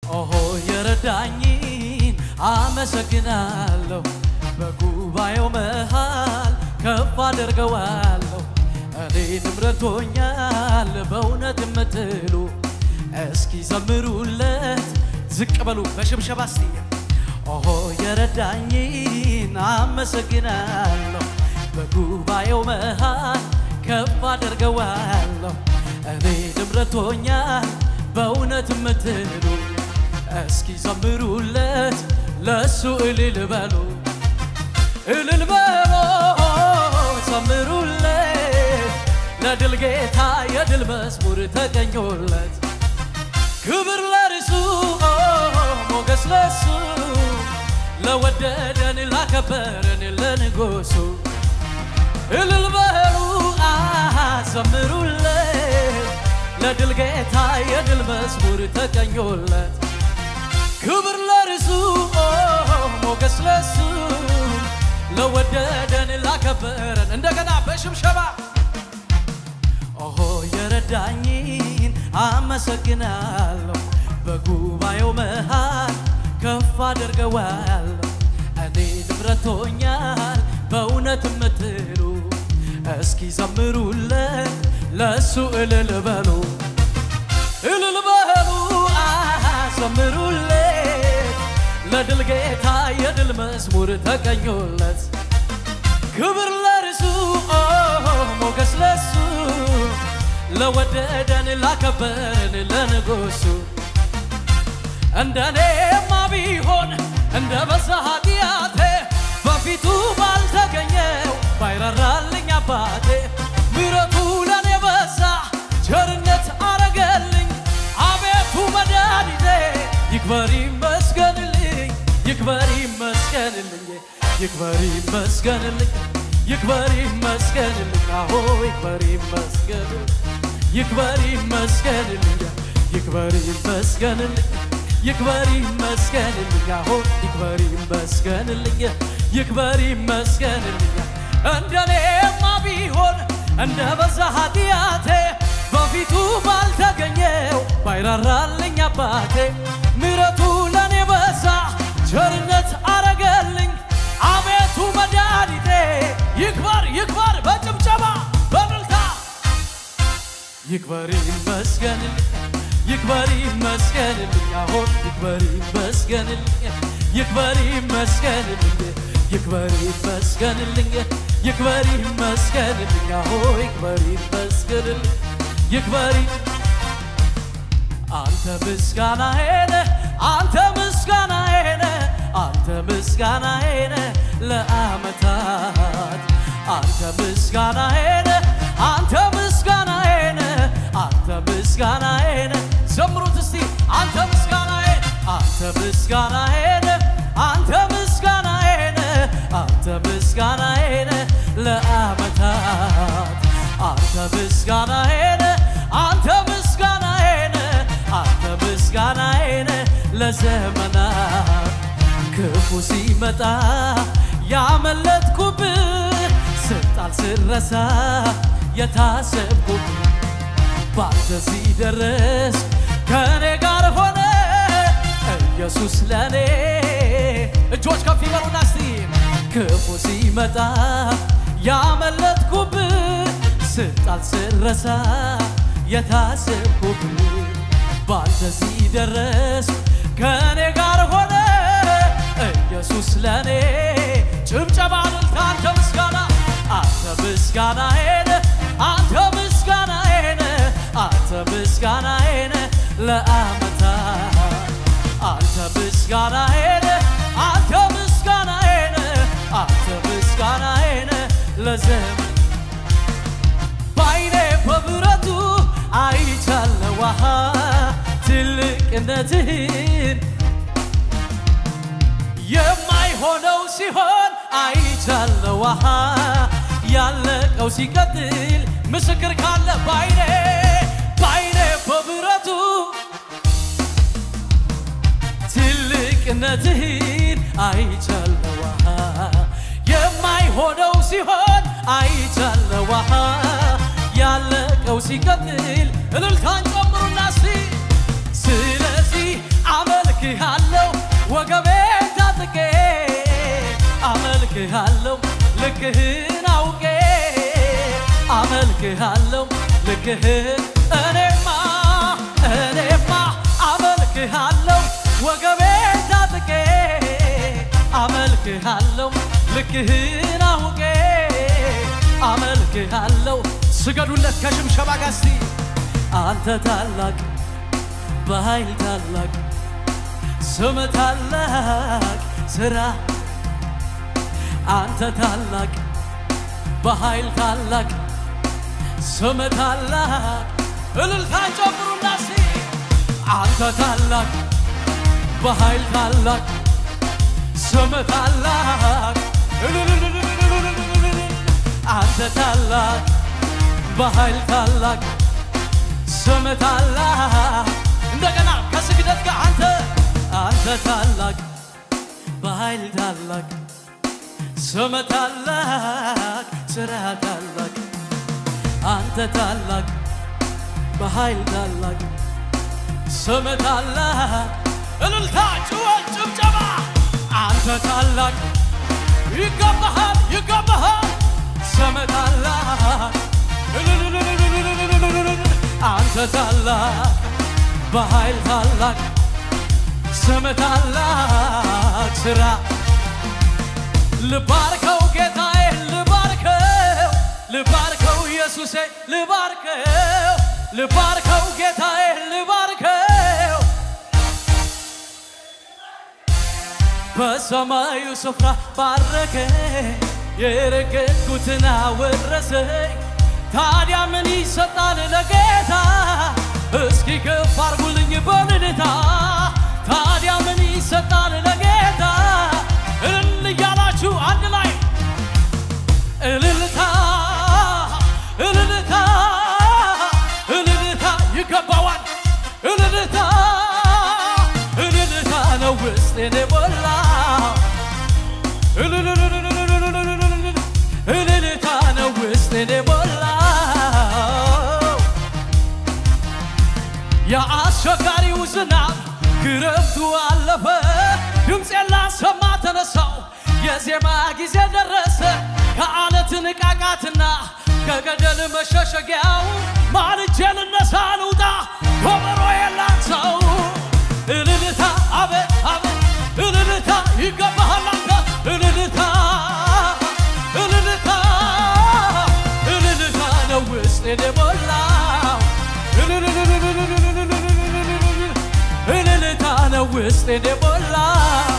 ኦሆ የረዳኝን አመሰግናለሁ። በጉባኤው መሃል ከፍ አደርገዋለሁ። እኔንም ረድቶኛል በእውነት የምትሉ እስኪ ዘምሩለት ዝቅ በሉ በሽብሸባ እስቲ ኦሆ የረዳኝን አመሰግናለሁ። በጉባኤው መሃል ከፍ አደርገዋለሁ። እኔንም ረድቶኛል በእውነት የምትሉ እስኪ ዘምሩለት ለእሱ እልል በሉ እልል በሉ ዘምሩለት ለድል ጌታ የድል መዝሙር ተገኞለት ክብር ለርሱ ሞገስ ለሱ ለወደደን ላከበረን ለንጉሱ እልል በሉ አሃ ዘምሩለት ለድል ጌታ የድል መዝሙር ተቀኞለት ክብር ለርሱ ሞገስ ለሱ ለወደደን ላከበረን እንደገና በሽብሸባ ኦሆ የረዳኝን አመሰግናለሁ በጉባኤው መሃል ከፍ አደርገዋለሁ እኔ ንብረቶኛል በእውነት የምትሉ እስኪ ዘምሩለት ለእሱ እልል በሉ እልል በሉ አሃ ዘምሩለት ለድል ጌታ የድል መዝሙር ተቀኙለት ክብር ለርሱ ሞገስ ለሱ ለወደደን ላከበረን ለንጉሱ እንደኔማ ቢሆን እንደ በዛ ኃጢአቴ በፊቱ ባልተገኘው ባይራራልኝ አባቴ ምሕረቱ ለኔ በዛ ቸርነት አረገልኝ አቤቱ መድኃኒቴ ይክበር ይመስገንልኝ ይክበር ይመስገንልኝ ይክበር ይመስገንልኝ ይክበር ይመስገንልኝ አሆ ይክበር ይመስገንልኝ ይክበር ይመስገንልኝ ይክበር ይመስገንልኝ ይክበር ይመስገንልኝ አሆ ይክበር ይመስገንልኝ ይክበር ይመስገንልኝ እንደኔማ ቢሆን እንደ በዛ ኃጢአቴ በፊቱ ባልተገኘው ባይራራልኝ አባቴ ምሕረቱ ለኔ በዛ ቸርነት አረገልኝ አቤቱ መድኃኒቴ ይክበር ይክበር በጭብጨባ በምልታ ይክበር ይመስገንልኝ ይክበር ይመስገንልኝ አሁን ይክበር ይመስገንልኝ ይክበር ይመስገንልኝ ይክበር ይመስገንልኝ ይክበር ይመስገንልኝ አሆ ይክበር ይመስገንልኝ ይክበር አንተ ምስጋናዬ ነህ አንተ ምስጋናዬ ነህ አንተ ምስጋናዬ ነህ ለዓመታት አንተ ምስጋናዬ ነህ አንተ ምስጋናዬ ነህ አንተ ምስጋናዬ ነህ ዘምሩት እስቲ አንተ ምስጋናዬ አንተ ምስጋናዬ ነህ አንተ ምስጋናዬ ነህ አንተ ምስጋናዬ ነህ ለዓመታት አንተ ምስጋናዬ ነህ አንተ ምስጋናዬ ነህ አንተ ምስጋናዬ ነህ ለዘመናት ክፉ ሲመጣ ያመለጥኩብህ ስጣል ስረሳ የታሰብኩብህ ባንተ ሲደርስ ከእኔ ጋር ሆነ ኢየሱስ ለእኔ እጆች ከፍ ይበሉና እስቲ ክፉ ሲመጣ ያመለጥኩብህ ስጣል ስረሳ የታሰብኩብህ ባንተ ሲደርስ ከእኔ ጋር ሆነ ኢየሱስ ለእኔ ጭብጨባ እልልታ አንተ ምስጋና አንተ ምስጋናዬ ነህ አንተ ምስጋናዬ ነህ አንተ ምስጋናዬ ነህ ለዓመታት አንተ ምስጋናዬ ነህ አንተ ምስጋናዬ ነህ አንተ ምስጋናዬ ነህ ለዘመን በዓይኔ በምሕረቱ አይቻለሁ አሃ ትልቅነትህን የማይሆነው ሲሆን አይቻለሁ አሃ ያለቀው ሲቀጥል ምስክር ካለ ባይኔ ባይኔ በብረቱ ትልቅነትህን አይቻለሁ አሃ የማይሆነው ሲሆን አይቻለሁ አሃ ያለቀው ሲቀጥል እልልታን ጨምሩና እስቲ ስለዚህ አመል አመልክሃለሁ ወገቤን ታጥቄ አመልክሃለሁ ልክህን አውቄ አመልክሃለሁ ልክህን እኔማ እኔማ አመልክሃለሁ ወገቤን ታጥቄ አመልክሃለሁ ልክህን አውቄ አመልክሃለሁ ስገዱለት ከሽምሸባ ጋር እስቲ አንተ ታላቅ በኃይል ታላቅ ስም ታላቅ ስራ አንተ ታላቅ በኃይል ታላቅ ስም ታላቅ እልልታን ጨምሩና እስቲ አንተ ታላቅ በኃይል ታላቅ ስም ታላቅ እልልልልልልልልልል። አንተ ታላቅ በኃይል ታላቅ ስም ታላቅ እንደገና ከስግደት ጋር አንተ አንተ ታላቅ በኃይል ታላቅ ስም ታላቅ ስራ ታላቅ አንተ ታላቅ በኃይል ታላቅ ስም ታላቅ እልልታ ጭወት ጭብጨባ አንተ ታላቅ ይገባሃል ይገባሃል ስም ታላቅ እልልልልልልልልልል። አንተ ታላቅ በኃይል ታላቅ ስም ታላቅ ስራ ልባርከው ጌታዬ ልባርከው ልባርከው ኢየሱሴ ልባርከው ልባርከው ጌታዬ ልባርከው በሰማዩ ስፍራ ባረከ የረገጥኩትን አወረሰኝ ታዲያ ምን ይሰጣል ለጌታ እስኪ ከፍ አርጉልኝ በልልታ ታዲያ ምን ይሰጣል ለጌታ እልል እያላችሁ አንድ ላይ እልልታ እልልታ እልልታ ይገባዋል እልልታ እልልታ ነው ውስጤን የሞላው እልልልልልልልልልልል እልልታ ነው ውስጤን የሞላው የአስቸጋሪው ዝናብ ክረምቱ አለፈ ድምፄን ላሰማ ተነሳው የዜማ ጊዜ ደረሰ ከአለት ንቃቃትና ከገደል መሸሸጊያው ማልጄ ልነሳ ልውጣ ኮበሮ የላንሰው እልልታ አቤት አቤት እልልታ ይገባሃል አንተ እልልታ እልልታ እልልታ ነው ውስጤን የሞላው እልልልልልልልልልልልልል እልልታ ነው ውስጤን የሞላው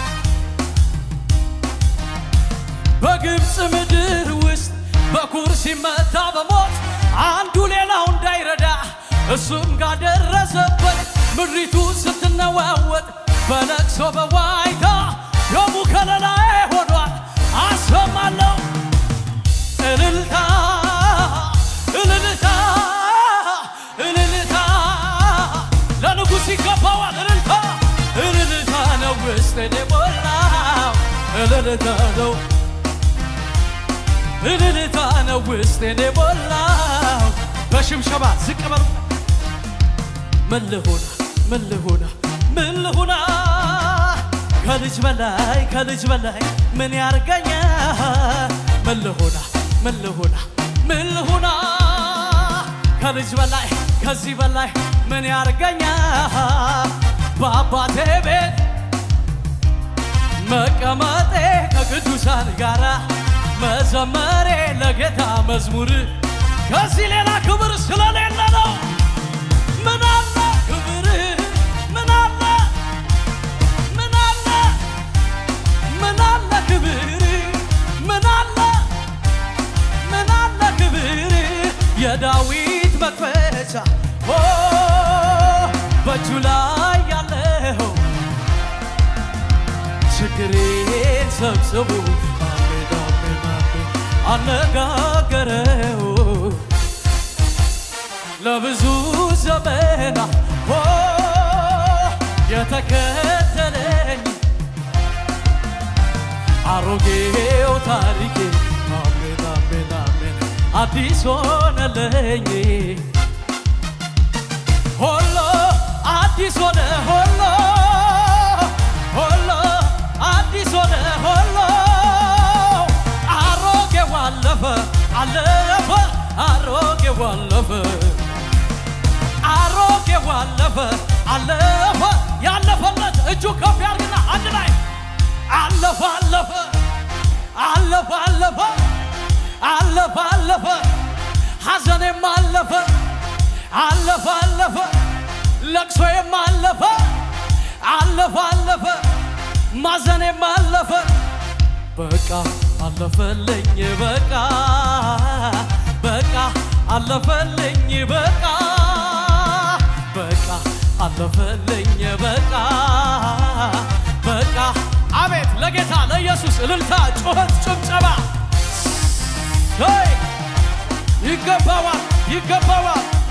በግብፅ ምድር ውስጥ በኩር ሲመታ በሞት አንዱ ሌላው እንዳይረዳ እሱም ጋር ደረሰበት። ምድሪቱ ስትነዋወጥ በለቅሶ በዋይታ ደሙ ከለላዬ ሆኗል። አሰማለሁ እልልታ እልልታ እልልታ ለንጉሥ ይገባዋል። እልልታ እልልታ ነው ውስጤን የሞላው እልልታ ነው እልልታ ነው ውስጤን የሞላው በሽምሸባ ዝቅ በሉ ምን ልሁና ምን ልሁና ምን ልሁና ከልጅ በላይ ከልጅ በላይ ምን ያርገኛ ምን ልሁና ምን ልሁና ምን ልሁና ከልጅ በላይ ከዚህ በላይ ምን ያርገኛ በአባቴ ቤት መቀመጤ ከቅዱሳን ጋራ መዘመሬ ለጌታ መዝሙር ከዚህ ሌላ ክብር ስለሌለ ነው። ምን አለ ክብር ምን አለ ምን አለ ምን አለ ክብር ምን አለ ምን አለ ክብር የዳዊት መክፈቻ ኦ በእጁ ላይ ያለው ችግሬን ሰብስቡ አሜን አሜን አሜን አነጋገረው ለብዙ ዘመና ኦ የተከተለኝ አሮጌው ታሪኬ አሜን አሜን አሜን አዲስ ሆነለኝ ሆሎ አዲስ ሆነ ሆሎ አለፈ ያለፈለት እጁ ከፍ ያርግና አንድ ላይ አለፈ አለፈ አለፈ አለፈ አለፈ አለፈ ሐዘኔም አለፈ አለፈ አለፈ ለቅሶዬም አለፈ አለፈ አለፈ ማዘኔም አለፈ በቃ አለፈልኝ በቃ በቃ አለፈልኝ በቃ በቃ አለፈልኝ በቃ በቃ አቤት ለጌታ ለኢየሱስ እልልታ ጩኸት ጭብጨባ ሄይ ይገባዋል ይገባዋል